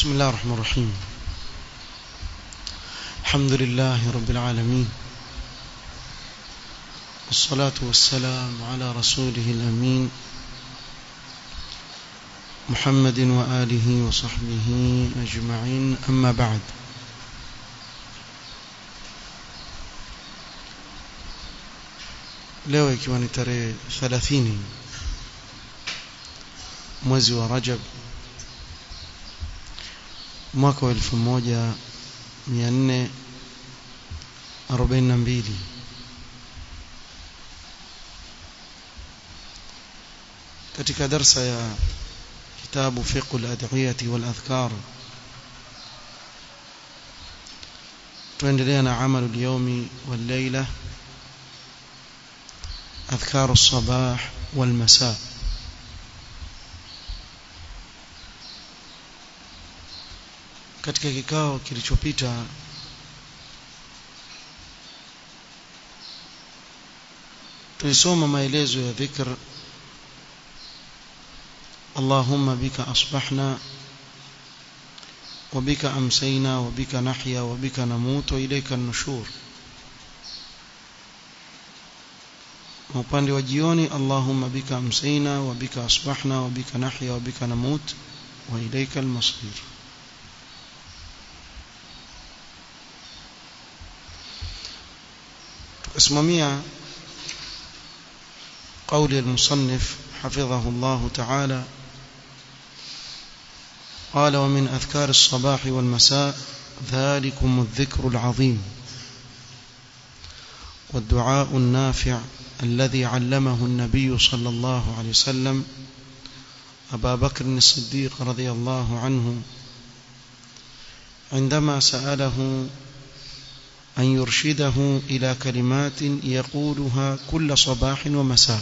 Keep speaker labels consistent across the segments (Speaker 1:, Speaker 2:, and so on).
Speaker 1: بسم الله الرحمن الرحيم الحمد لله رب العالمين والصلاة والسلام على رسوله الأمين محمد وآله وصحبه أجمعين أما بعد leo ikiwa ni tarehe 30 mwezi wa Rajab mwaka wa 1442 katika darsa ya kitabu fiqh al-adhiyah wal adhkar tuendelea na amalu al-yawmi wal layla أذكار الصباح والمساء katika kikao kilichopita tulisoma maelezo ya dhikr Allahumma bika asbahna وبك أمسينا وبك نحيا وبك نموت وإليك النشور upande wa jioni Allahumma bika amsayna wa bika asbahna wa bika nahya wa bika namut wa ilayka al-masir tukasimamia قول المصنف حفظه الله تعالى قال ومن أذكار الصباح والمساء ذلكم الذكر العظيم والدعاء النافع الذي علمه النبي صلى الله عليه وسلم أبا بكر الصديق رضي الله عنه عندما سأله أن يرشده إلى كلمات يقولها كل صباح ومساء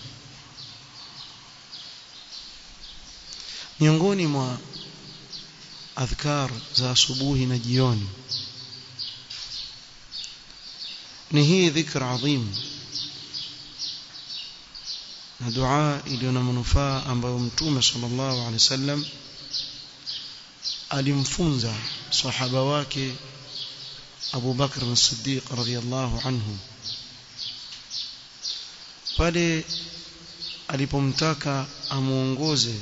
Speaker 1: miongoni mwa adhkar za asubuhi na jioni ni hii dhikr adhim na dua iliyo na manufaa ambayo mtume sallallahu alaihi wasallam alimfunza sahaba wake Abu Bakr as-Siddiq radhiyallahu anhu pale alipomtaka amuongoze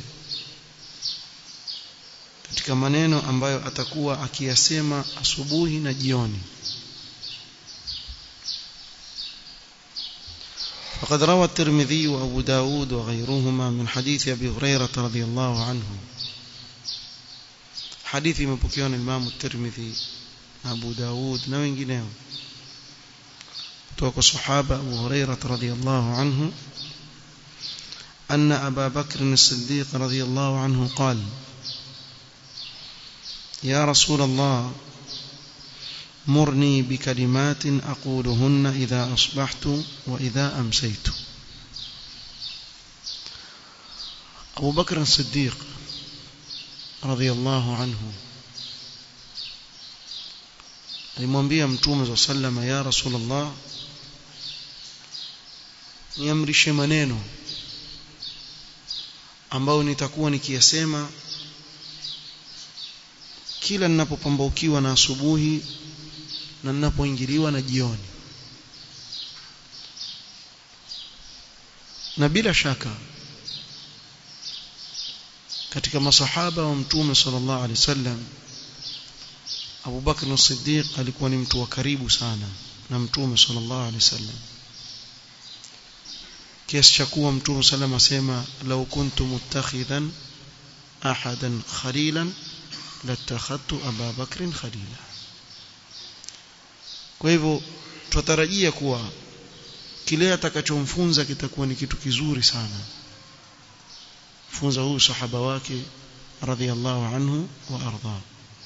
Speaker 1: katika maneno ambayo atakuwa akiyasema asubuhi na jioni فقد روى الترمذي وأبو داود وغيرهما من حديث أبي هريرة رضي الله عنه حديث مبكيون الإمام الترمذي أبو داود نوين جنيه توقع صحابة أبو هريرة رضي الله عنه أن أبا بكر الصديق رضي الله عنه قال يا رسول الله مرني بكلمات أقولهن إذا أصبحت وإذا أمسيت أبو بكر الصديق رضي الله عنه alimwambia mtume za sallama ya rasulullah niamrishe maneno ambayo nitakuwa nikiyasema kila ninapopambaukiwa na asubuhi na ninapoingiliwa na jioni na bila shaka katika masahaba wa mtume sallallahu alaihi wasallam Abu Bakr as-Siddiq alikuwa ni mtu wa karibu sana na mtume sallallahu alaihi wasallam kiasi cha kuwa mtume sallallahu asema law kuntu muttakhidhan ahadan khalilan latakhadtu Abu Bakr khalila kwa hivyo tutarajia kuwa kile atakachomfunza kitakuwa ni kitu kizuri sana funza huyu sahaba wake radhiallahu anhu wa arda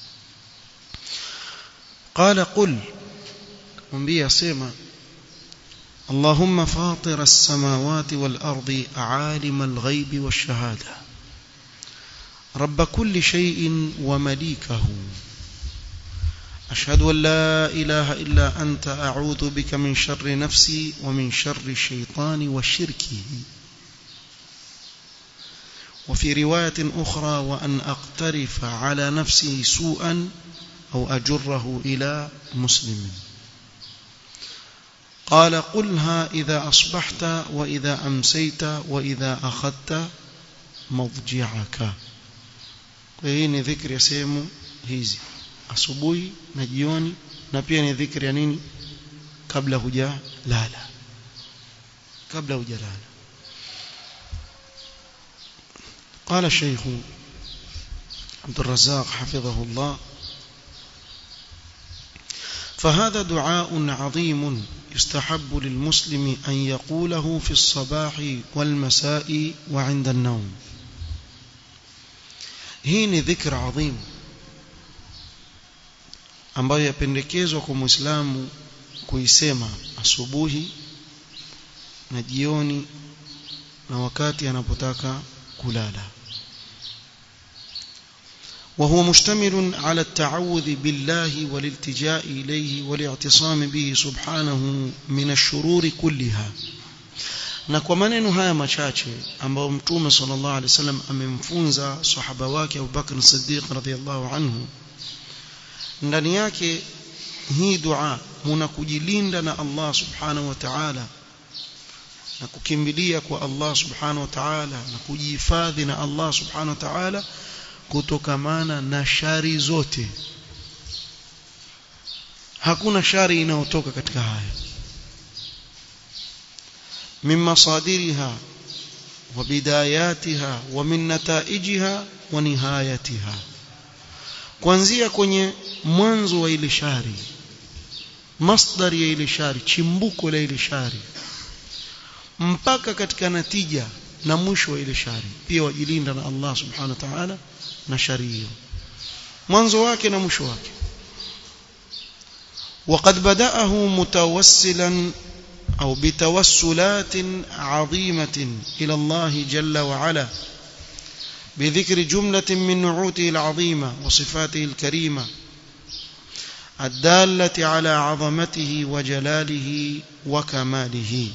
Speaker 1: قال قل mwambie asema اللهم فاطر السماوات والأرض عالم الغيب والشهادة رب كل شيء ومليكه أشهد أن لا إله إلا أنت أعوذ بك من شر نفسي ومن شر الشيطان وشركه وفي رواية أخرى وأن أقترف على نفسي سوءا أو أجره إلى مسلم قال قلها إذا أصبحت وإذا أمسيت وإذا أخذت مضجعك hii ni dhikri ya sehemu hizi asubuhi na jioni na pia ni dhikri ya nini kabla hujalala kabla hujalala قال الشيخ عبد الرزاق حفظه الله فهذا دعاء عظيم يستحب للمسلم أن يقوله في الصباح والمساء وعند النوم hii ni dhikr adhim ambayo yapendekezwa kwa muislamu kuisema asubuhi na jioni na wakati anapotaka kulala وهو مشتمل على التعوذ بالله والالتجاء إليه والاعتصام به سبحانه من الشرور كلها na kwa maneno haya machache ambayo mtume sallallahu alaihi wasallam amemfunza sahaba wake Abu Bakr Siddiq radhiyallahu anhu ndani yake hii dua muna kujilinda na Allah subhanahu wa ta'ala na kukimbilia kwa Allah subhanahu wa ta'ala na kujihifadhi na Allah subhanahu wa ta'ala kutokamana na shari zote hakuna shari inayotoka katika haya من مصادرها وبداياتها ومن نتائجها ونهايتها kuanzia kwenye mwanzo wa ile shari masdari ya ile shari chimbuko la ile shari mpaka katika natija na mwisho wa ile shari pia wajilinda na Allah subhanahu wa ta'ala na shari hiyo mwanzo wake na mwisho wake وقد بدأه متوسلا أو بتوسلات عظيمة إلى الله جل وعلا بذكر جملة من نعوته العظيمة وصفاته الكريمة الدالة على عظمته وجلاله وكماله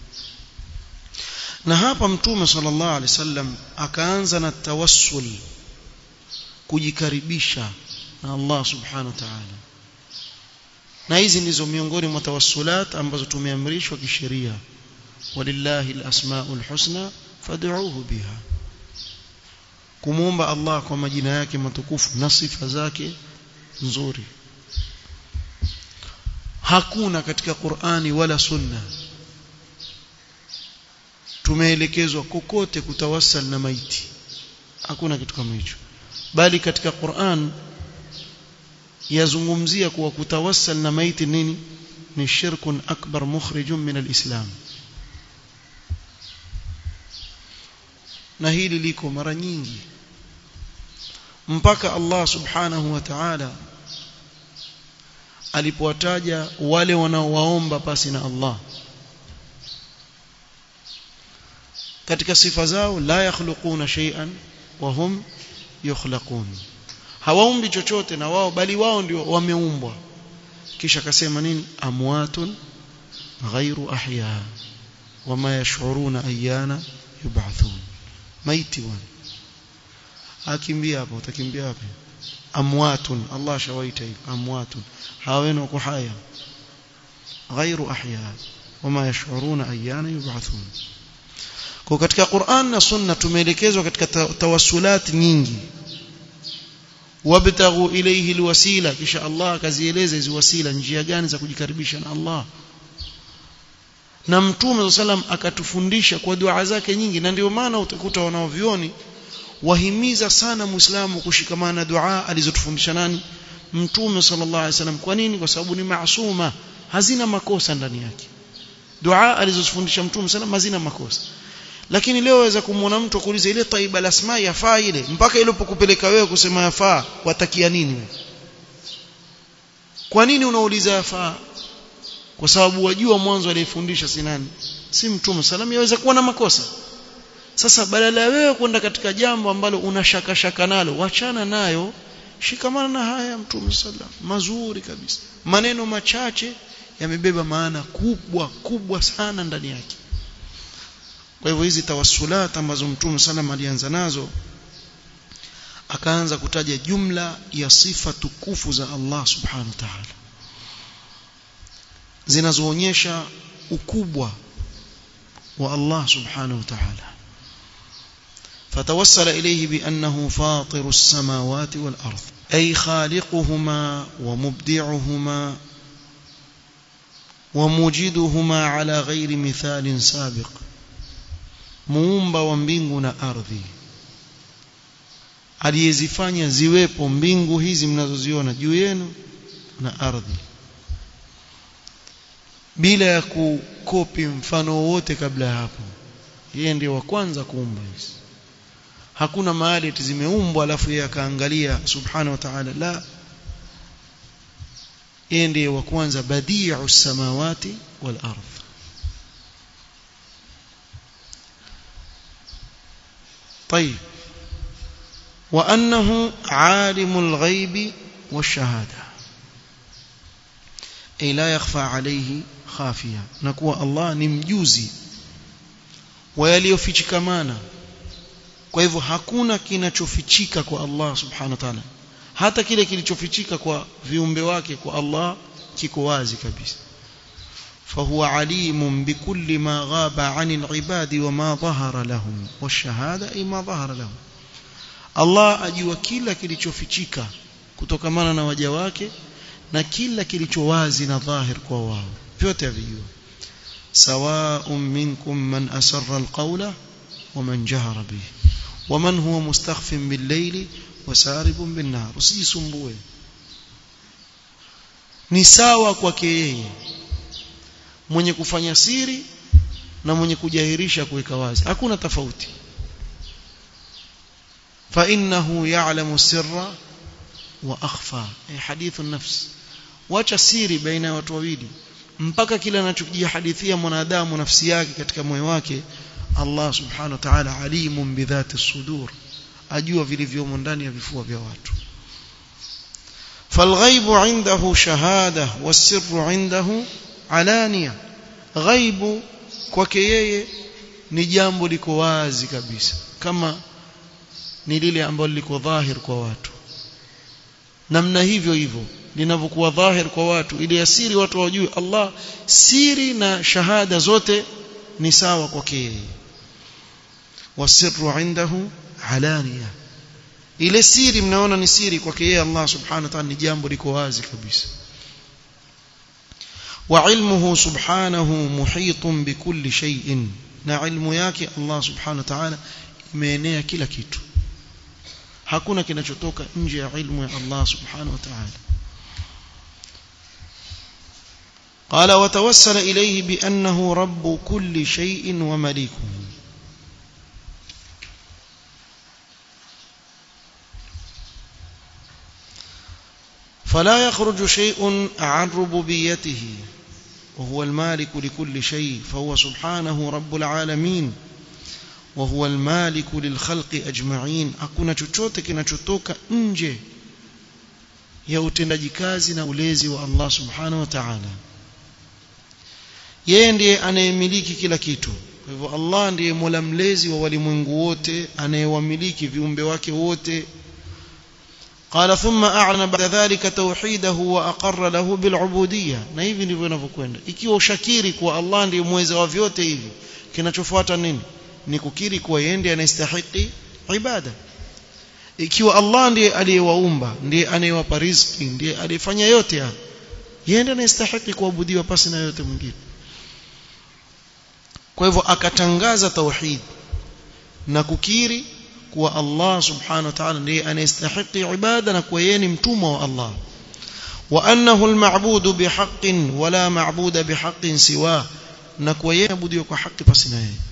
Speaker 1: na hapa mtume sallallahu alaihi wasallam akaanza na tawassul kujikaribisha na Allah subhanahu wa ta'ala na hizi ndizo miongoni mwa tawassulat ambazo tumeamrishwa kisheria walillahi alasmaul husna fad'uuhu biha kumuomba Allah kwa majina yake matukufu na sifa zake nzuri hakuna katika Qur'ani wala sunna tumeelekezwa kokote kutawassal na maiti hakuna kitu kama hicho bali katika Qur'an yazungumzia kuwa kutawassal na maiti nini ni shirkun akbar mukhrijun min alislam na hili liko mara nyingi mpaka Allah subhanahu wa ta'ala alipowataja wale wanaowaomba pasi na Allah katika sifa zao la yakhluquna shay'an wa hum yukhlaqun hawaumbi chochote na wao bali wao ndio wameumbwa kisha akasema nini amwatun ghairu ahya wama yash'uruna ayyana yub'athun maiti wana akimbia hapo utakimbia wapi amwatun Allah shawaita hivi amwatun hawenu wako haya ghairu ahya wama yash'uruna ayyana yub'athun kwa katika Qur'an na Sunna tumeelekezwa katika tawassulat nyingi wabtaghu ilayhi alwasila kisha Allah akazieleza hizo wasila njia gani za kujikaribisha na Allah na mtume sallam akatufundisha kwa dua zake nyingi na ndio maana utakuta wanaovioni wahimiza sana muislamu kushikamana na dua alizotufundisha nani mtume sallallahu alaihi wasallam kwa nini kwa sababu ni maasuma hazina makosa ndani yake dua alizofundisha mtume sallam hazina makosa lakini leo waweza kumwona mtu kuuliza ile taiba lasma yafaa ile mpaka ilipokupeleka wewe kusema yafaa watakia nini kwa nini unauliza yafaa kwa sababu wajua mwanzo aliyefundisha si nani si mtume salam yaweza kuwa na makosa sasa badala ya wewe kwenda katika jambo ambalo una shaka shaka nalo wachana nayo shikamana na haya mtume sallam mazuri kabisa maneno machache yamebeba maana kubwa kubwa sana ndani yake kwa hivyo hizi tawassulat ambazo mtume sallam alianza nazo akaanza kutaja jumla ya sifa tukufu za Allah subhanahu wa ta'ala zinazoonyesha ukubwa wa Allah subhanahu wa ta'ala فتوسل إليه بأنه فاطر السماوات والأرض أي خالقهما ومبدعهما وموجدهما على غير مثال سابق muumba wa mbingu na ardhi aliyezifanya ziwepo mbingu hizi mnazoziona juu yenu na ardhi bila ya kukopi mfano wowote kabla ya hapo yeye ndiye wa kwanza kuumba hizi hakuna mahali eti zimeumbwa alafu yeye akaangalia subhanahu wa ta'ala la yeye ndiye wa kwanza badi'u samawati wal ardh طيب وأنه عالم الغيب والشهادة أي لا يخفى عليه خافية نكوى الله نمجوزي ويليوفيشكمانا kwa hivyo hakuna kinachofichika kwa Allah subhanahu wa ta'ala hata kile kilichofichika kwa viumbe wake kwa Allah kiko wazi kabisa فهو عليم بكل ما غاب عن العباد وما ظهر لهم والشهادة أي ما ظهر لهم الله أجوا كلا kilichofichika kutokamana na waja wake na kila kilicho wazi na dhahir kwa wao vyote vijua سواء منكم من أسر القول ومن جهر به ومن هو مستخف بالليل وسارب بالنهار usijisumbue ni sawa kwake yeye mwenye kufanya siri na mwenye kujahirisha kuweka wazi hakuna tofauti fa innahu ya'lamu sirra wa akhfa eh hadithu nafs wacha siri baina ya watu wawili mpaka kile anachojihadithia mwanadamu nafsi yake katika moyo wake Allah subhanahu wa ta'ala alimun bidhati sudur ajua vilivyomo ndani ya vifua vya watu فالغيب عنده شهادة والسر عنده alania ghaibu kwake yeye ni jambo liko wazi kabisa kama ni lile ambalo liko dhahir kwa watu namna hivyo hivyo linavyokuwa dhahir kwa watu ili asiri watu wajue Allah siri na shahada zote ni sawa kwake yeye wasirru indahu alania ile siri mnaona ni siri kwake yeye Allah subhanahu wa ta'ala ni jambo liko wazi kabisa وعلمه سبحانه محيط بكل شيء na ilmu yake Allah subhanahu wa ta'ala imeenea kila kitu hakuna kinachotoka nje ya ilmu ya Allah subhanahu wa ta'ala قال وتوسل إليه بأنه رب كل شيء ومليكه فلا يخرج شيء عن ربوبيته وهو المالك لكل شيء فهو سبحانه رب العالمين وهو المالك للخلق أجمعين hakuna chochote kinachotoka nje ya utendaji kazi na ulezi wa Allah subhanahu wa ta'ala yeye ndiye anayemiliki kila kitu kwa hivyo Allah ndiye mola mlezi wa walimwengu wote anayewamiliki viumbe wake wote قال ثم أعلن بعد ذلك توحيده وأقر له بالعبودية na hivi ndivyo inavyokwenda ikiwa ushakiri kuwa Allah ndiye mweza wa vyote hivi kinachofuata nini ni kukiri kuwa yeye ndiye anastahili ibada ikiwa Allah ndiye aliyewaumba ndiye anayewapa riziki ndiye aliyefanya yote haya yeye ndiye anastahili kuabudiwa pasi na yote mwingine kwa hivyo akatangaza tauhid na kukiri kuwa Allah subhanahu wa ta'ala ndiye anayestahili ibada na kuwa yeye ni mtumwa wa Allah wa annahu al-ma'budu bihaqqin wala ma'buda bihaqqin siwa na kuwa yeye abudiwa kwa haki pasi na yeye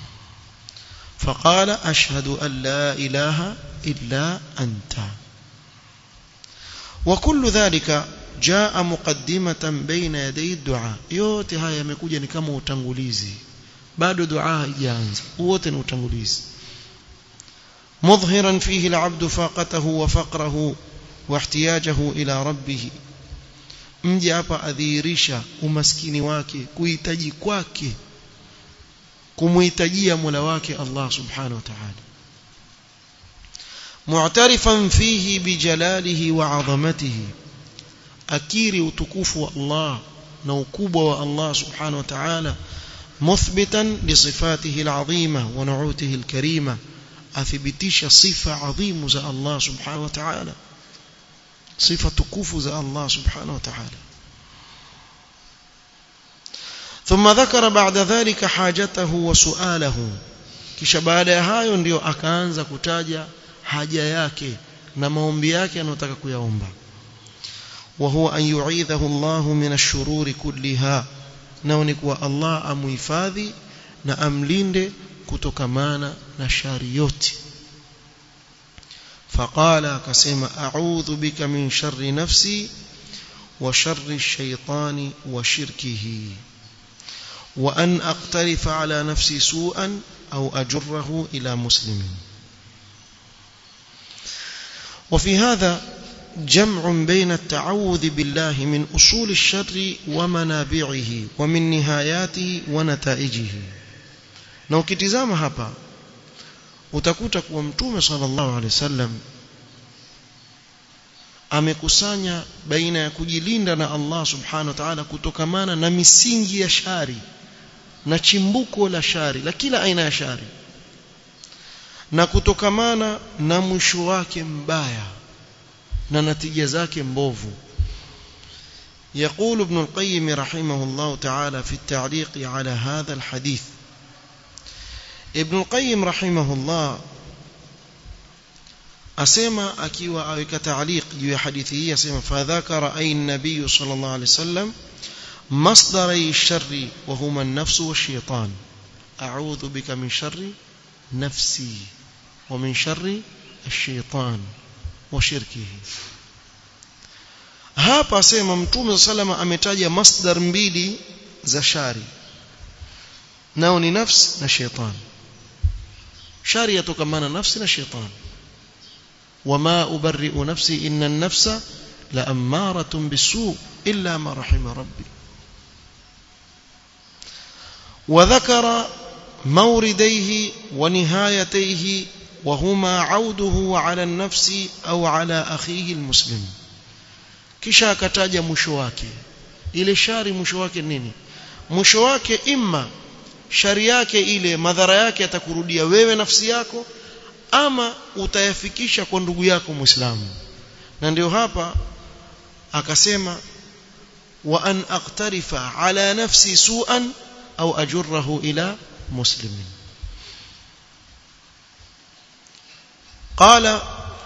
Speaker 1: فقال أشهد أن لا إله إلا أنت وكل ذلك جاء مقدمة بين يدي الدعاء yote haya yamekuja ni kama utangulizi bado dua haijaanza wote ni utangulizi مظهرا فيه العبد فاقته وفقره واحتياجه إلى ربه mje hapa adhihirisha umaskini wake kuhitaji kwake kumuhitajia Mola wake Allah subhanahu wa ta'ala mu'tarifan fihi bijalalihi wa 'azamatihi akiri utukufu wa Allah na ukubwa wa Allah subhanahu wa ta'ala muthbitan li sifatihi al'azima wa nu'utihi al-karima athibitisha sifa adhimu za Allah subhanahu wa ta'ala sifa tukufu za Allah subhanahu wa ta'ala ثم ذكر بعد ذلك حاجته وسؤاله kisha baada ya hayo ndio akaanza kutaja haja yake na maombi yake anayotaka kuyaomba وهو أن يعيذه الله من الشرور كلها nao ni kuwa Allah amuhifadhi na amlinde kutokamana na shari yote فقال akasema a'udhu bika min sharri nafsi wa sharri ash-shaytani wa shirkihi wa an aqtarifa ala nafsi su'an aw ajurrahu ila muslimin وفي هذا جمع بين التعوذ بالله من أصول الشر ومنابعه ومن نهاياته ونتائجه na ukitizama hapa utakuta kuwa mtume sallallahu alaihi wasallam amekusanya baina ya kujilinda na Allah subhanahu wa ta'ala kutokamana na misingi ya shari na chimbuko la shari la kila aina ya shari na kutokamana na mwisho wake mbaya na natija zake mbovu يقول ابن القيم رحمه الله تعالى في التعليق على هذا الحديث ابن القيم رحمه الله أسمى أكيوا أو كتعليق جوا حديثه أسمى فذكر أي النبي صلى الله عليه وسلم مصدري الشر وهما النفس والشيطان أعوذ بك من شر نفسي ومن شر الشيطان وشركه hapa asema mtume salama ametaja masdar mbili za shari nao ni nafsi na shetani shari yatokamana nafsi na shetani wama ubarri'u nafsi inna an-nafsa la ammaratun bisu illa ma rahima rabbi وذكر مورديه ونهايتيه وهما عوده على النفس أو على أخيه المسلم kisha akataja mwisho wake ile shari mwisho wake nini mwisho wake imma shari yake ile madhara yake atakurudia wewe nafsi yako ama utayafikisha kwa ndugu yako muislamu na ndio hapa akasema wa an aqtarifa ala nafsi su'an au ajurrahu ila muslimin قال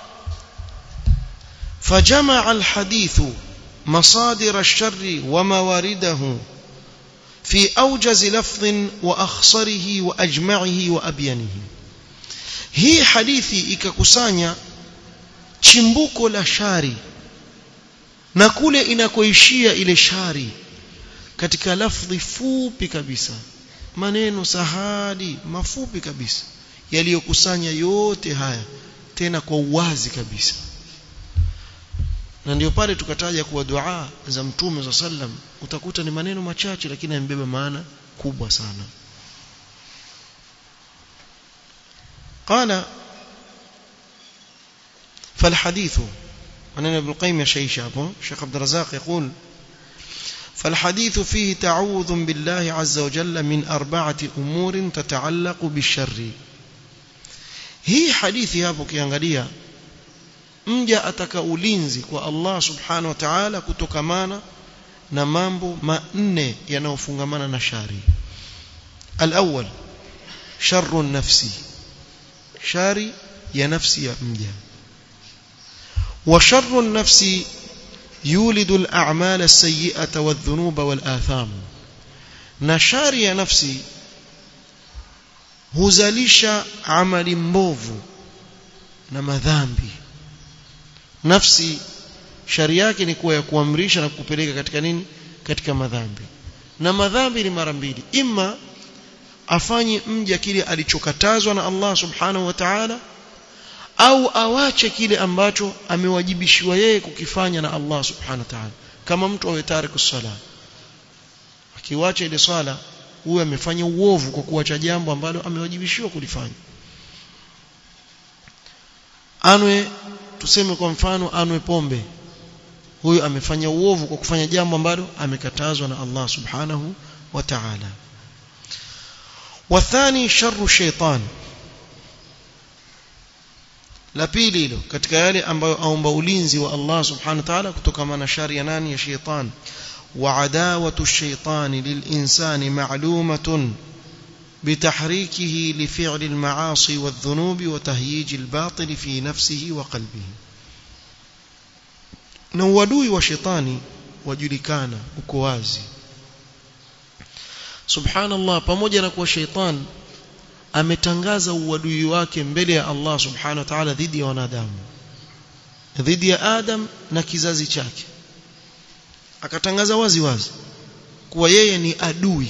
Speaker 1: فجمع الحديث مصادر الشر وموارده في أوجز لفظ وأخصره وأجمعه وأبينه hii hadithi ikakusanya chimbuko la shari na kule inakoishia ile shari katika lafdhi fupi kabisa maneno sahali mafupi kabisa yaliyokusanya yote haya tena kwa uwazi kabisa na ndio pale tukataja kuwa dua za mtume za sallam utakuta ni maneno machache lakini yamebeba maana kubwa sana قال فالحديث أنا ابن القيم يا شيخ شابه شيخ عبد الرزاق يقول فالحديث فيه تعوذ بالله عز وجل من أربعة أمور تتعلق بالشر هي حديث hapo kiangalia mja ataka ulinzi kwa Allah subhanahu wa ta'ala kutokamana na mambo manne yanayofungamana na shari al-awwal sharru nafsi shari ya nafsi ya mja wa sharru nafsi يولد الأعمال السيئة والذنوب والآثام نشاري يا نفسي huzalisha amali mbovu na madhambi nafsi shari yake ni kuwa ya kuamrisha na kupeleka katika nini katika madhambi na madhambi ni mara mbili imma afanye mja kile alichokatazwa na Allah subhanahu wa ta'ala au awache kile ambacho amewajibishiwa yeye kukifanya na Allah subhanahu wa ta'ala kama mtu awe tariku sala akiwacha ile swala huyu amefanya uovu kwa kuacha jambo ambalo amewajibishiwa kulifanya anwe tuseme kwa mfano anwe pombe huyu amefanya uovu kwa kufanya jambo ambalo amekatazwa na Allah subhanahu wa ta'ala wathani sharru shaitan la pili hilo katika yale ambayo aomba ulinzi wa Allah subhanahu wa ta'ala kutokana na shari ya nani ya shaitan wa adawatu ash-shaytan lil-insani ma'lumatun بتحريكه لفعل المعاصي والذنوب وتهييج الباطل في نفسه وقلبه na uadui wa shetani wajulikana uko wazi subhanallah pamoja na kuwa sheitan ametangaza uadui wake mbele ya Allah subhanahu wa ta'ala dhidi ya wanadamu dhidi ya Adam na kizazi chake akatangaza wazi wazi kuwa yeye ni adui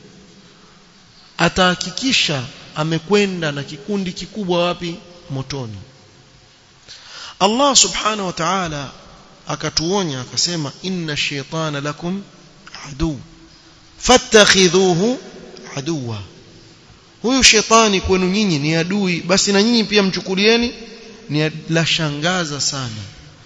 Speaker 1: atahakikisha amekwenda na kikundi kikubwa wapi motoni Allah subhanahu wa ta'ala akatuonya akasema inna shaytana lakum adu fattakhidhuhu aduwa huyu shetani kwenu nyinyi ni adui basi na nyinyi pia mchukulieni ni la shangaza sana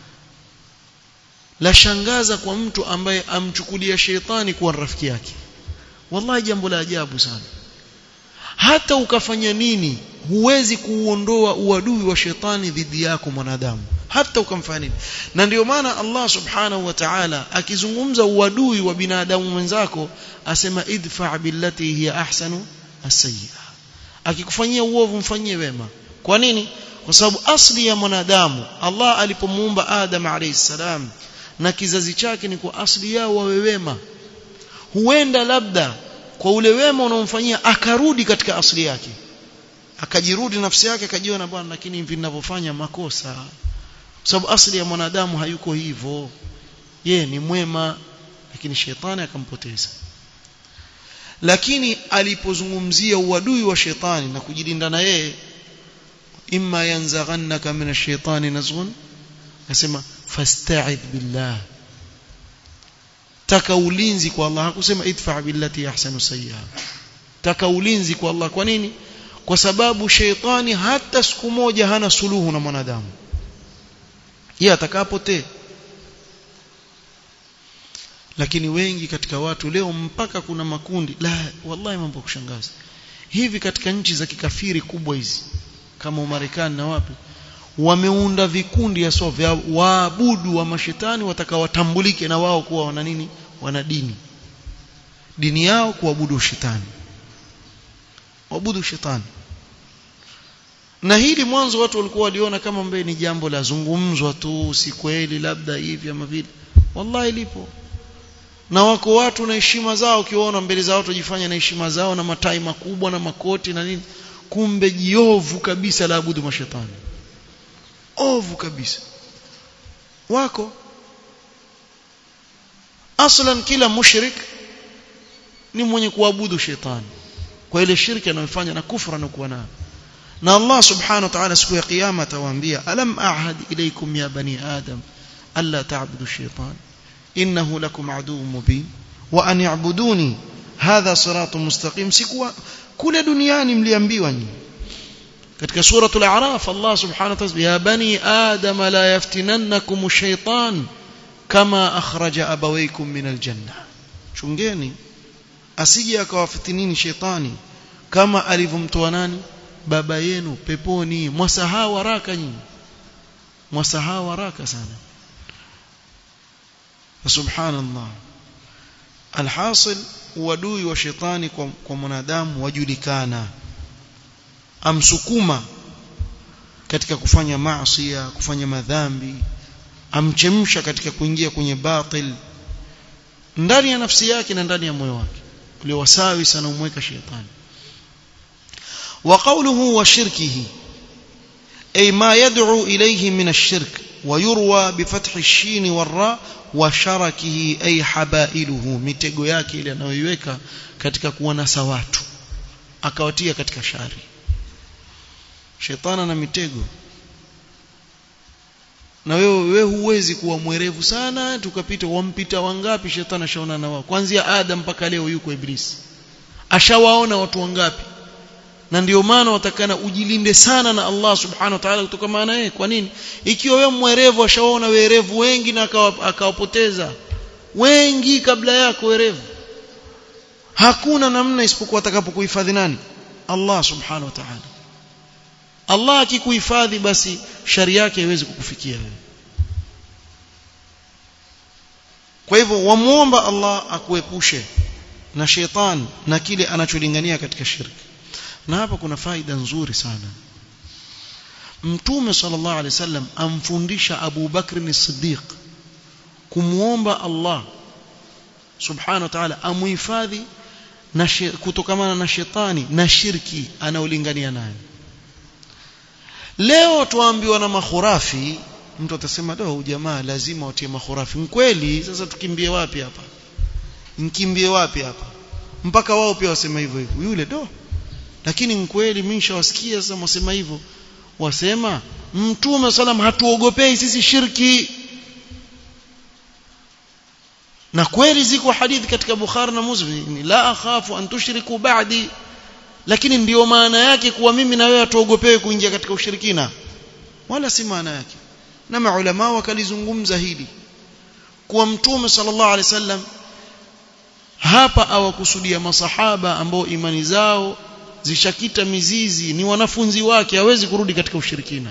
Speaker 1: la shangaza kwa mtu ambaye amchukulia shetani kuwa rafiki yake wallahi jambo la ajabu sana hata ukafanya nini huwezi kuuondoa uadui wa shetani dhidi yako mwanadamu hata ukamfanya nini na ndio maana Allah subhanahu wa ta'ala akizungumza uadui wa binadamu mwenzako asema idfa billati hiya ahsanu as-sayyi'a akikufanyia uovu mfanyie wema kwa nini kwa sababu asli ya mwanadamu Allah alipomuumba Adam alayhi salam na kizazi chake ni kwa asli yao wawe wema huenda labda kwa ule wema unaomfanyia akarudi katika asli yake akajirudi nafsi yake akajiona bwana lakini hivi ninavyofanya makosa sababu asli ya mwanadamu hayuko hivyo ye ni mwema lakini shetani akampoteza lakini alipozungumzia uadui wa shetani na kujilinda na yeye imma yanzaghannaka min ash-shaytani nazghun nasema fasta'idh billah taka ulinzi kwa Allah hakusema idfa billati ahsanu sayyi'a taka ulinzi kwa Allah kwa nini kwa sababu sheitani hata siku moja hana suluhu na mwanadamu yeye atakapotee lakini wengi katika watu leo mpaka kuna makundi la wallahi mambo kushangaza hivi katika nchi za kikafiri kubwa hizi kama Umarekani na wapi wameunda vikundi ya so vya waabudu wa mashetani watakawatambulike na wao kuwa wana nini wana dini dini yao kuabudu shetani waabudu shetani na hili mwanzo watu walikuwa waliona kama mbele ni jambo la zungumzwa tu si kweli labda hivi ama vile wallahi lipo na wako watu na heshima zao ukiwaona mbele za watu wajifanya na heshima zao na matai makubwa na makoti na nini kumbe jiovu kabisa la abudu mashetani ovu kabisa wako aslan kila mushrik ni mwenye kuabudu shetani kwa ile shirki anayofanya na kufra anakuwa nayo na Allah subhanahu wa ta'ala siku ya kiyama atawaambia alam a'had ilaykum ya bani adam alla ta'budu shaytan innahu lakum aduwwun mubin wa an ya'buduni hadha siratun mustaqim sikuwa kule duniani mliambiwa nyinyi katika suratul a'raf Allah subhanahu wa ta'ala ya bani adam la yaftinannakum ash-shaytan kama akhraja abawaykum min al-janna chungeni asije akawafitinini shetani kama alivyomtoa nani baba yenu peponi mwasahau haraka nyinyi mwasahau haraka sana subhanallah alhasil uadui wa shetani kwa, kwa mwanadamu wajulikana amsukuma katika kufanya maasi kufanya madhambi amchemsha katika kuingia kwenye batil ndani ya nafsi yake na ndani ya moyo wake ule wasawi sana umweka shetani وقوله وشركه أي ما يدعو إليه من الشرك ويروى بفتح الشين والراء وشركه أي حبائله mitego yake ile anayoiweka katika kuwanasa watu akawatia katika shari shetana na mitego na wewe wewe huwezi kuwa mwerevu sana tukapita wampita wangapi shetani ashaona na wao kuanzia adam mpaka leo yuko iblisi ashawaona watu wangapi na ndio maana watakana ujilinde sana na Allah subhanahu wa ta'ala kutoka maana yeye kwa nini ikiwa wewe mwerevu ashawaona werevu wengi na akawapoteza wengi kabla yako werevu hakuna namna isipokuwa atakapokuhifadhi nani Allah subhanahu wa ta'ala Allah akikuhifadhi basi shari yake haiwezi kukufikia wewe kwa hivyo wamuomba Allah akuepushe na shetani na kile anacholingania katika shirki na hapa kuna faida nzuri sana mtume sallallahu alaihi wasallam amfundisha Abu Bakr as-Siddiq kumuomba Allah subhanahu wa ta'ala amuhifadhi na kutokamana na shetani na shirki anaolingania nayo leo tuambiwa na makhurafi mtu atasema do jamaa lazima watie makhurafi kweli sasa tukimbie wapi hapa mkimbie wapi hapa mpaka wao pia wasema hivyo hivyo yule do lakini kweli mimi nishawasikia sasa wasema hivyo wasema mtume salam hatuogopei sisi shirki na kweli ziko hadithi katika Bukhari na Muslim la akhafu an tushriku ba'di lakini ndiyo maana yake kuwa mimi na wewe hatuogopewi kuingia katika ushirikina wala si maana yake na maulama wakalizungumza hili kuwa mtume sallallahu alaihi wasallam hapa awakusudia masahaba ambao imani zao zishakita mizizi ni wanafunzi wake hawezi kurudi katika ushirikina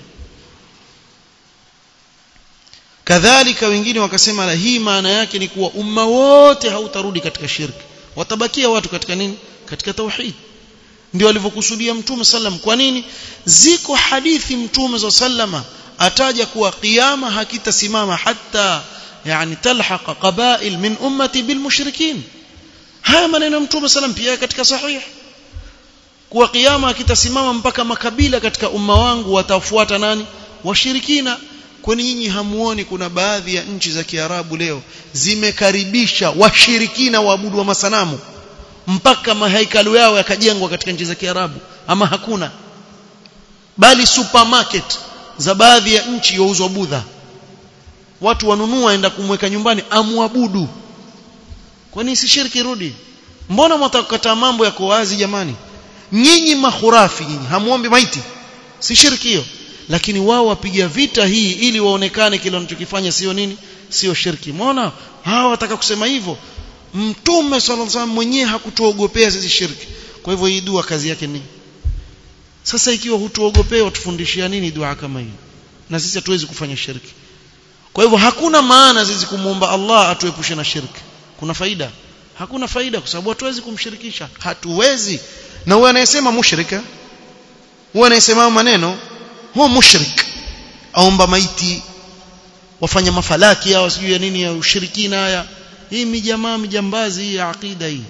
Speaker 1: kadhalika wengine wakasema la hii maana yake ni kuwa umma wote hautarudi katika shirki watabakia watu katika nini katika tauhid ndio alivyokusudia mtume sallam kwa nini ziko hadithi mtume sallama ataja kuwa kiyama hakitasimama hata yani talhaqa qabail min ummati bil mushrikin haya maneno mtume sallam pia katika sahih kuwa kiyama hakitasimama mpaka makabila katika umma wangu watafuata nani washirikina kwani nyinyi hamuoni kuna baadhi ya nchi za Kiarabu leo zimekaribisha washirikina waabudu wa masanamu mpaka mahaikalu yao yakajengwa katika nchi za Kiarabu ama hakuna bali supermarket za baadhi ya nchi yauzwa budha watu wanunua enda kumweka nyumbani amwabudu kwani si shirki rudi mbona mtakataa mambo yako wazi jamani nyinyi mahurafi nyinyi hamuombi maiti si shirki hiyo lakini wao wapiga vita hii ili waonekane kile wanachokifanya sio nini sio shirki umeona hawa wataka kusema hivyo mtume sallallahu alaihi wasallam mwenyewe hakutuogopea sisi shirki kwa hivyo hii dua kazi yake ni sasa ikiwa hutuogopea watufundishia nini dua kama hii na sisi hatuwezi kufanya shirki kwa hivyo hakuna maana sisi kumuomba Allah atuepushe na shirki kuna faida hakuna faida kwa sababu hatuwezi kumshirikisha hatuwezi na huyo anayesema mushrika huyo anayesema maneno huo mushrik aomba maiti wafanya mafalaki hao sijui ya nini ya ushirikina haya hii mijamaa mijambazi hii ya akida hii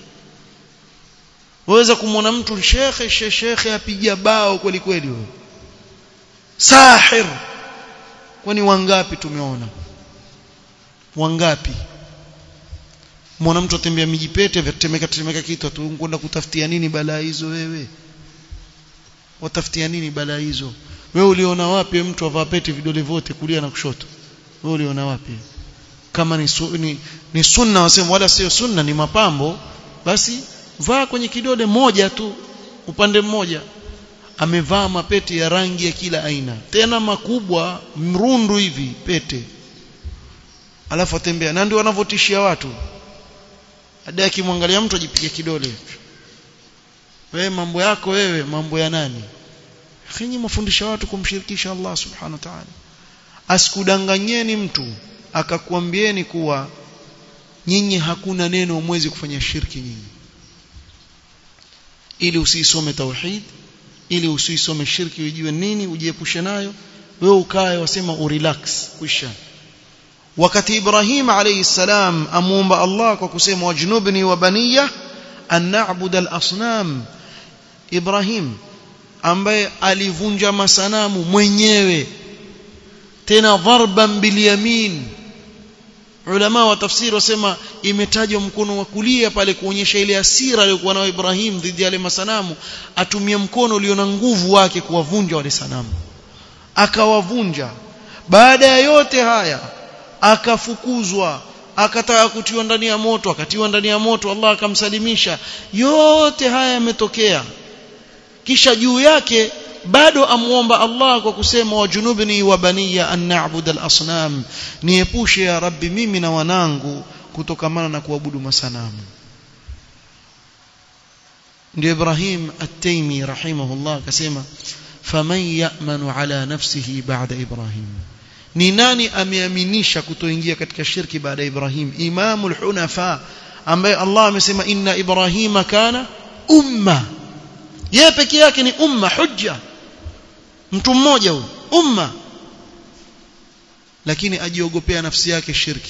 Speaker 1: waweza kumwona mtu shekhe shekhe apiga bao kweli kweli wewe sahir kwani wangapi tumeona wangapi mwana mtu atembea mijipete vyatemeka temeka kitu tu kwenda kutafutia nini balaa hizo wewe watafutia nini balaa hizo wewe uliona wapi mtu avaa pete vidole vyote kulia na kushoto wewe uliona wapi kama ni, su, ni, ni sunna wasema wala sio sunna ni mapambo basi vaa kwenye kidole moja tu upande mmoja amevaa mapete ya rangi ya kila aina tena makubwa mrundu hivi pete alafu atembea na ndio wanavyotishia watu hadi akimwangalia mtu ajipiga kidole wewe mambo yako wewe mambo ya nani Kinyi mafundisha watu kumshirikisha Allah subhanahu wa ta'ala asikudanganyeni mtu akakwambieni kuwa nyinyi hakuna neno mwezi kufanya shirki nyinyi ili usisome tauhid ili usisome shirki ujue nini ujiepushe nayo wewe ukae wasema urelax kwisha wakati Ibrahim alayhi salam amuomba Allah kwa kusema wajnubni wa baniya an na'budu al-asnam Ibrahim ambaye alivunja masanamu mwenyewe tena dharban bilyamin ulama wa tafsiri wasema imetajwa mkono wa kulia pale kuonyesha ile hasira aliyokuwa nayo Ibrahim dhidi ya yale masanamu atumia mkono ulio na nguvu wake kuwavunja wale sanamu akawavunja baada ya yote haya akafukuzwa akataka kutiwa ndani ya moto akatiwa ndani ya moto Allah akamsalimisha yote haya yametokea kisha juu yake bado amuomba Allah kwa kusema wajunubni wa baniya an na'budu al-asnam niepushe ya rabbi mimi na wanangu kutokamana na kuabudu masanamu ndio Ibrahim at-Taymi rahimahullah akasema faman ya'manu ala nafsihi ba'da Ibrahim ni nani ameaminisha kutoingia katika shirki baada ya Ibrahim imamul hunafa ambaye Allah amesema inna Ibrahima kana umma yeye peke yake ni umma hujja mtu mmoja huyo umma lakini ajiogopea nafsi yake shirki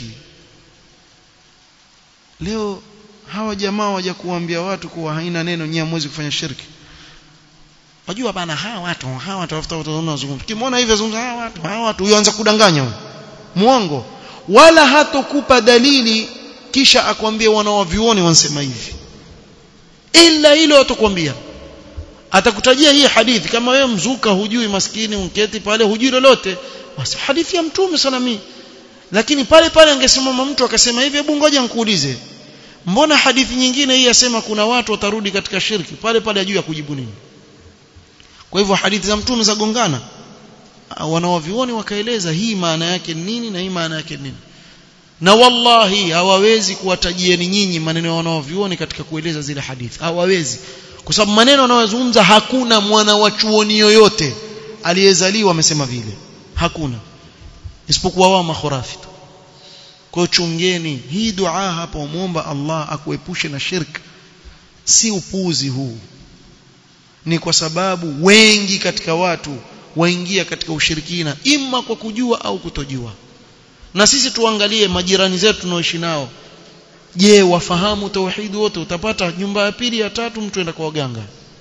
Speaker 1: leo hawa jamaa waja kuambia watu kuwa haina neno nyinyi hamwezi kufanya shirki wajua bana hawa watu hawa watu tafuta watu wanazungumza kimwona hivyo zungumza hawa watu hawa watu uanza kudanganya huyo muongo wala hatokupa dalili kisha akwambie wanawavioni wansema hivi ila hilo atakwambia atakutajia hii hadithi kama wewe mzuka hujui maskini unketi pale hujui lolote basi hadithi ya mtume salami lakini pale pale angesimama mtu akasema hivi hebu ngoja nikuulize mbona hadithi nyingine hii yasema kuna watu watarudi katika shirki pale pale ajui ya kujibu nini kwa hivyo hadithi za mtume zagongana wanawavioni wakaeleza hii maana yake nini na hii maana yake nini na wallahi hawawezi kuwatajieni nyinyi maneno ya wanawavioni katika kueleza zile hadithi hawawezi kwa sababu maneno wanayozungumza hakuna mwana wa chuoni yoyote aliyezaliwa amesema vile hakuna isipokuwa wao makhurafi tu kwa chungeni hii dua hapa umuomba Allah akuepushe na shirk si upuzi huu ni kwa sababu wengi katika watu waingia katika ushirikina ima kwa kujua au kutojua na sisi tuangalie majirani zetu tunaoishi nao je wafahamu tauhid wote utapata nyumba ya pili ya tatu mtu enda kwa waganga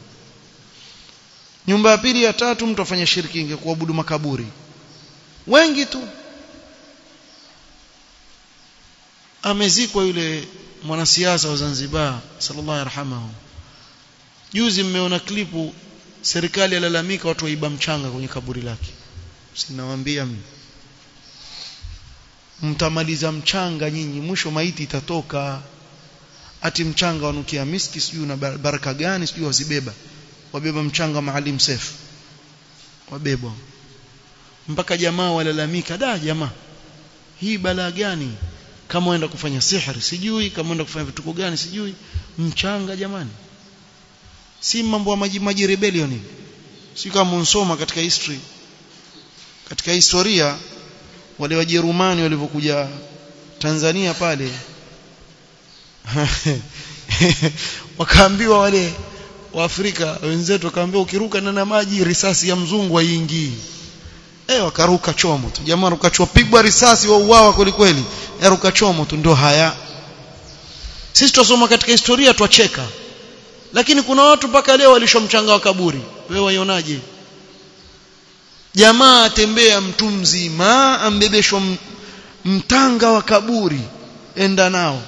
Speaker 1: nyumba ya pili ya tatu mtu afanya shirki inge kuabudu makaburi wengi tu amezikwa yule mwanasiasa wa Zanzibar sallallahu yarhamahu juzi mmeona klipu serikali yalalamika watu waiba mchanga kwenye kaburi lake sinawaambia mimi mtamaliza mchanga nyinyi mwisho maiti itatoka ati mchanga wanukia miski sijui na baraka gani sijui wazibeba wabeba mchanga maalim sefu wabebwa mpaka jamaa walalamika da jamaa hii balaa gani kama waenda kufanya sihri sijui kama waenda kufanya vituko gani sijui mchanga jamani si mambo ya maji maji rebellion hivi si kama unsoma katika history katika historia wale wajerumani walivyokuja Tanzania pale wakaambiwa wale waafrika wenzetu wakaambiwa ukiruka na maji risasi ya mzungu haiingii eh wakaruka chomo tu jamaa ruka chomo pigwa risasi wa uwawa kweli kweli ruka chomo tu ndio haya sisi tusoma katika historia twacheka lakini kuna watu mpaka leo walishomchanga wa kaburi wewe waionaje jamaa atembea mtu mzima ambebeshwa mtanga wa kaburi enda nao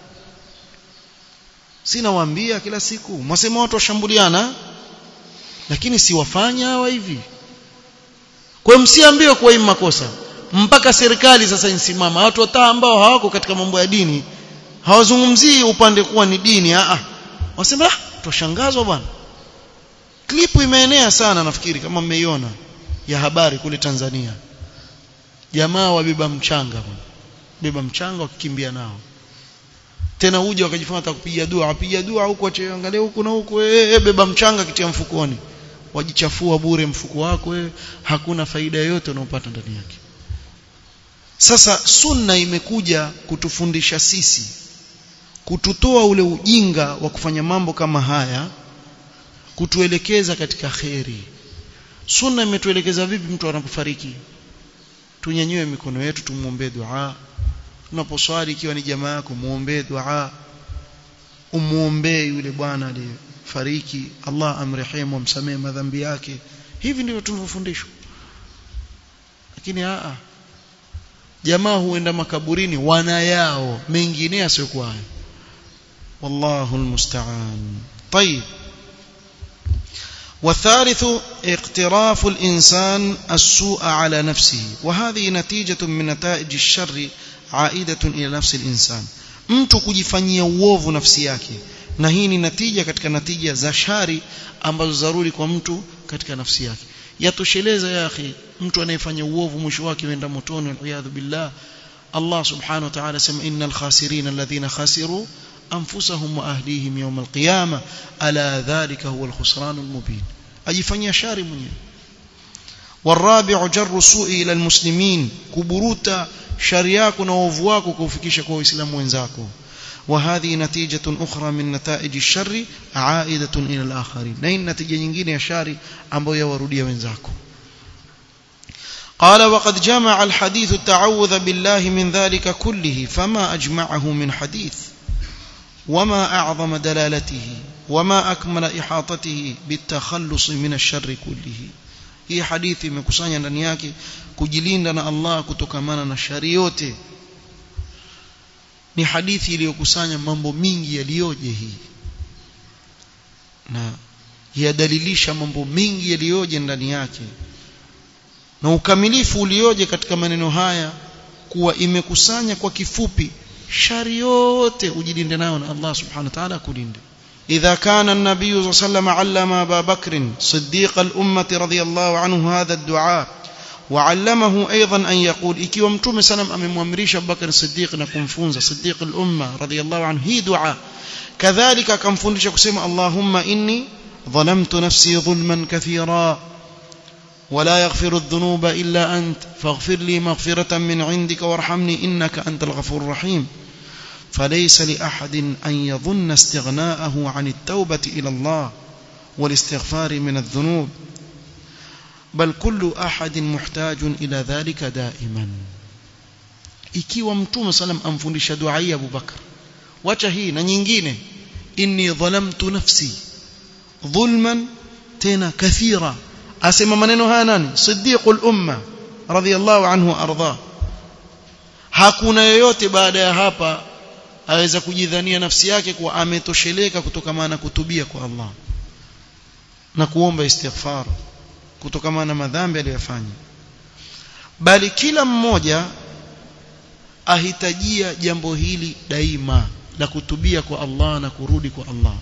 Speaker 1: sina waambia kila siku mwasema watu washambuliana lakini si wafanya hawa hivi kwa msiambiwe kuwa hii makosa mpaka serikali sasa insimama watu wataa ambao hawako katika mambo ya dini hawazungumzii upande kuwa ni dini a a wasema ah tushangazwa bwana klipu imeenea sana nafikiri kama mmeiona ya habari kule Tanzania jamaa wabeba mchanga bwana beba mchanga wakikimbia nao tena huja wakajifanya hata kupiga dua apiga dua huko angalia huku na huku eh beba mchanga kitia mfukoni wajichafua bure mfuko wako wewe hakuna faida yoyote unayopata ndani yake sasa sunna imekuja kutufundisha sisi kututoa ule ujinga wa kufanya mambo kama haya kutuelekeza katika kheri sunna imetuelekeza vipi mtu anapofariki tunyanyue mikono yetu tumuombe dua tunaposwali ikiwa ni jamaa yako muombe dua umuombe yule bwana aliyefariki Allah amrehemu amsamee madhambi yake hivi ndivyo tunavyofundishwa lakini a jamaa huenda makaburini wana yao mengine yasiyokuwa hayo wallahu almusta'an طيب والثالث اقتراف الإنسان السوء على نفسه وهذه نتيجة من نتائج الشر aidatun ila nafsi al-insan mtu kujifanyia uovu nafsi yake na hii ni natija katika natija za shari ambazo zaruri kwa mtu katika nafsi yake yatosheleza ya akhi mtu anayefanya uovu mwisho wake huenda motoni waliyadhu billah Allah subhanahu wa ta'ala sema innal khasirin alladhina khasiru anfusahum wa ahlihim yawm alqiyama ala dhalika huwa alkhusran almubin ajifanyia shari mwenyewe والرابع جر السوء الى المسلمين كبروتا shari yako na uovu wako kuufikisha kwa waislamu wenzako وهذه نتيجة أخرى من نتائج الشر عائدة إلى الآخرين نين نتيجة nyingine ya shari ambayo yawarudia wenzako قال وقد جمع الحديث التعوذ بالله من ذلك كله فما أجمعه من حديث وما أعظم دلالته وما أكمل إحاطته بالتخلص من الشر كله hii hadithi imekusanya ndani yake kujilinda na Allah kutokamana na shari yote ni hadithi iliyokusanya mambo mingi yaliyoje hii na yadalilisha mambo mingi yaliyoje ndani yake na ukamilifu ulioje katika maneno haya kuwa imekusanya kwa kifupi shari yote ujilinde nayo na Allah subhanahu wa ta'ala kulinde إذا كان النبي صلى الله عليه وسلم علم أبا بكر صديق الأمة رضي الله عنه هذا الدعاء وعلمه أيضا أن يقول إكي ومتوم سلم أمي مؤمريش أبو بكر الصديق نكون فونزا صديق الأمة رضي الله عنه هي دعاء كذلك كم فونش كسيم اللهم إني ظلمت نفسي ظلما كثيرا ولا يغفر الذنوب إلا أنت فاغفر لي مغفرة من عندك وارحمني إنك أنت الغفور الرحيم فليس لأحد أن يظن استغناءه عن التوبة إلى الله والاستغفار من الذنوب بل كل أحد محتاج إلى ذلك دائما ikiwa mtume salam amfundisha dua hii Abu Bakar wacha hii na nyingine inni dhalamtu nafsi dhulman tena kathira asema maneno haya nani siddiqul umma radhiyallahu anhu arda hakuna yoyote baada ya hapa aweza kujidhania nafsi yake kuwa ametosheleka kutokana na kutubia kwa Allah na kuomba istighfar kutokana na madhambi aliyofanya bali kila mmoja ahitajia jambo hili daima la kutubia kwa Allah na kurudi kwa Allah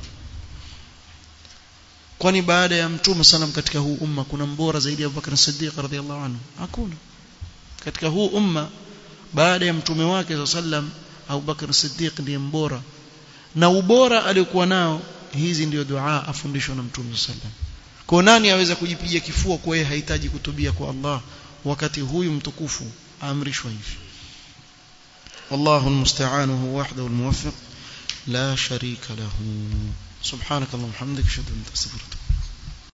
Speaker 1: kwani baada ya mtume sallam katika huu umma kuna mbora zaidi ya Abubakar Siddiq radhiallahu anhu hakuna katika huu umma baada ya mtume wake sallam Abu Bakar Siddiq ndiye mbora na ubora aliokuwa nao hizi ndio dua afundishwa na Mtume sallam kwa nani aweza kujipiga kifua kwa yeye hahitaji kutubia kwa Allah wakati huyu mtukufu aamrishwa hivi والله المستعان هو وحده الموفق لا شريك له سبحانك اللهم وبحمدك اشهد ان لا اله الا انت استغفرك